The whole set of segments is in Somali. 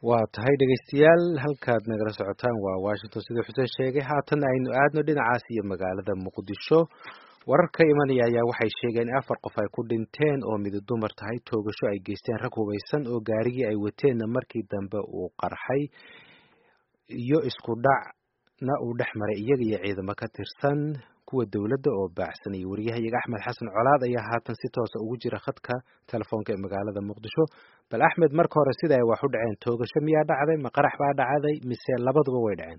waa tahay dhegaystayaal halkaad nagala socotaan waa washington siduu xuseen sheegay haatan aynu aadno dhinacaas iyo magaalada muqdisho warar ka imanaya ayaa waxay sheegeen in afar qof ay ku dhinteen oo midi dumar tahay toogasho ay geysteen rag hubaysan oo gaarigii ay wateenna markii dambe uu qarxay iyo isku dhacna uu dhex maray iyaga iyo ciidamo ka tirsan kuwa dowladda oo baacsanayay wariyahayaga axmed xasan colaad ayaa haatan si toosa ugu jira khadka telefoonka ee magaalada muqdisho bal axmed marka hore sida ay wax u dhaceen toogasho miyaa dhacday ma qarax baa dhacday mise labaduba way dhaceen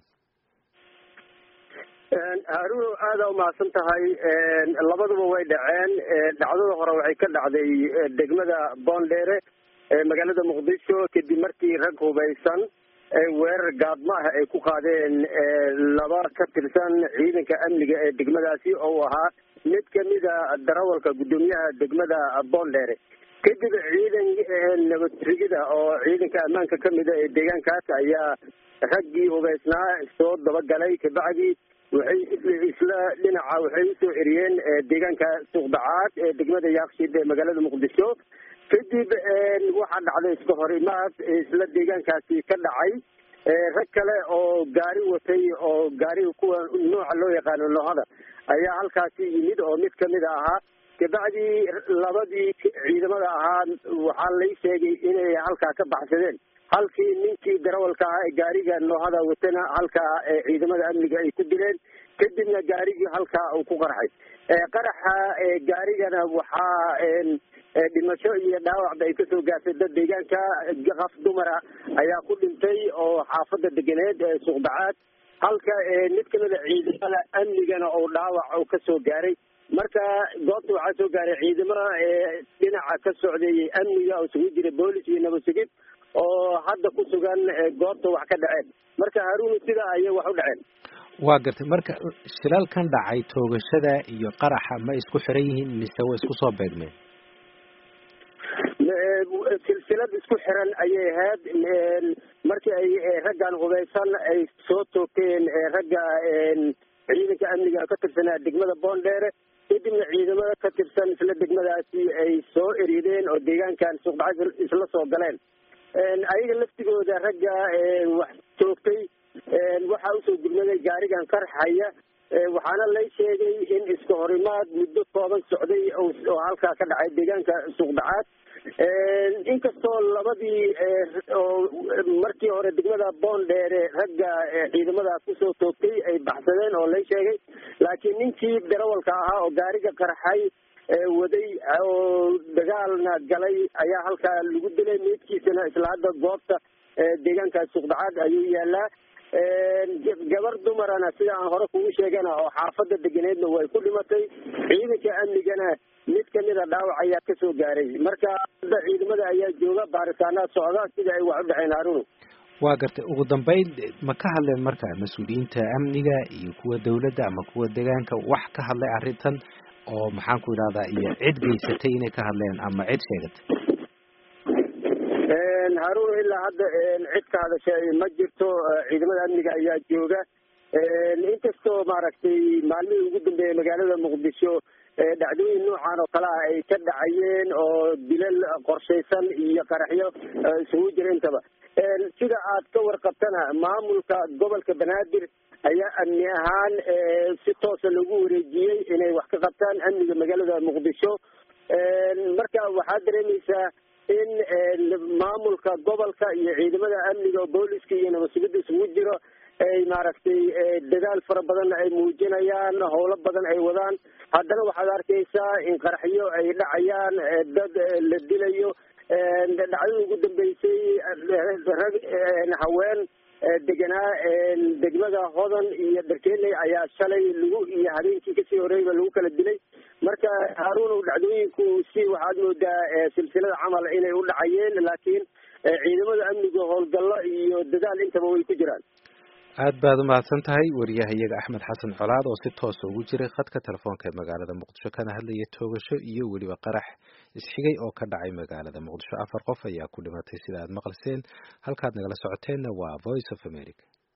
haarun aada umahadsan tahay labaduba way dhaceen dhacdada hore waxay ka dhacday degmada boondheere ee magaalada muqdisho kadib markii rag hubaysan weerar gaadma ah ay ku qaadeen laba ka tirsan ciidanka amniga ee degmadaasi oo uu ahaa mid kamida darawalka guddoomiyaha degmada boondheere kadib ciidan nabadrigida oo ciidanka ammaanka kamida ee deegaankaas ayaa raggii hubaysnaa soo dabagalay kabacdi waxay isla dhinaca waxay usoo eriyeen deegaanka suuqdacaad ee degmada yaaqshid ee magaalada muqdisho kadib waxaa dhacday iska horimaad isla deegaankaasi ka dhacay rag kale oo gaari watay oo gaariga kuwa nooca loo yaqaano noohada ayaa halkaasi yimid oo mid kamid ahaa kabacdi labadii ciidamada ahaa waxaa lay sheegay inay halkaa ka baxsadeen halkii ninkii darawalka ahaa ee gaariga noohada watana halkaa ciidamada amniga ay ku dileen kadibna gaarigii halkaa uu ku qarxay qaraxa gaarigana waxaa dhimasho iyo dhaawacba ay kasoo gaartay dad deegaanka qaf dumara ayaa ku dhintay oo xaafada deganeed ee suuqdacaad halka mid kamida ciidamada amnigana oo dhaawac oo kasoo gaaray marka goobta waxaa soo gaaray ciidamada dhinaca ka socday amniga oo isugu jira boolis iyo nabadsugid oo hadda ku sugan goobta wax ka dhaceen marka haruun sida ayay wax u dhaceen waa gartay marka shilalkan dhacay toogashada iyo qaraxa ma isku xiran yihiin mise way isku soo beegmeen silsilad isku xiran ayay ahayd markii ay raggan hubaysan ay soo toogteen ragga ciidanka amniga ka tirsanaa degmada boondheere kadibna ciidamada ka tirsan isla degmadaasi ay soo erideen oo deegaankan suuqdacad isla soo galeen ayaga laftigooda ragga wax toogtay waxaa usoo gurmaday gaarigan qarxaya waxaana lay sheegay in iska horimaad muddo kooban socday oo halkaa ka dhacay deegaanka suuqdacaad inkastoo labadii oo markii hore degmada boondheere ragga ciidamada kusoo toogtay ay baxsadeen oo lay sheegay laakiin ninkii darawalka ahaa oo gaariga qarxay waday oo dagaalna galay ayaa halkaa lagu dilay meydkiisana isla hadda goobta deegaanka suuqdacaad ayuu yaalaa gabar dumarana sida aan hore kugu sheegana oo xaafada deganeedna way ku dhimatay ciidanka amnigana mid kamida dhaawac ayaa kasoo gaaray marka hadda ciidamada ayaa jooga baaritaanaad socda sida ay wax u dhaceen haarunu waa gartay ugu dambeyn ma ka hadleen marka mas-uuliyiinta amniga iyo kuwa dawladda ama kuwa deegaanka wax ka hadlay arrintan oo maxaan ku idhahdaa iyo cid geysatay inay ka hadleen ama cid sheegatay haarun ilaa hadda cid ka hadashay ma jirto ciidamada amniga ayaa jooga inkastoo maaragtay maalmihii ugu dambeeyay magaalada muqdisho dhacdooyin noocan oo kale ah ay ka dhacayeen oo dilal qorshaysan iyo qaraxyo isugu jira intaba sida aad ka warqabtana maamulka gobolka banaadir ayaa amni ahaan si toosa lagu wareejiyey inay wax ka qabtaan amniga magaalada muqdisho marka waxaad dareemaysaa in maamulka gobolka iyo ciidamada amniga oo booliska iyo nabadsugida isugu jiro ay maaragtay dadaal fara badan ay muujinayaan howlo badan ay wadaan haddana waxaad arkaysaa in qaraxyo ay dhacayaan dad la dilayo dhacdada ugu dambeysay rag haween deganaa degmada hodan iyo darkenley ayaa shalay lagu iyo habeenkii kasii horeyba lagu kala dilay marka haarun dhacdooyinku si waxaad moodaa silsilada camal inay u dhacayeen laakiin ciidamada amniga howlgallo iyo dadaal intaba way ku jiraan aad baad umahadsan tahay wariyaha iyaga axmed xasan colaad oo si toosa ugu jiray khadka telefoonka ee magaalada muqdisho kana hadlaya toogasho iyo weliba qarax isxigay oo ka dhacay magaalada muqdisho afar qof ayaa ku dhimatay sida aad maqalseen halkaad nagala socoteenna waa voice of america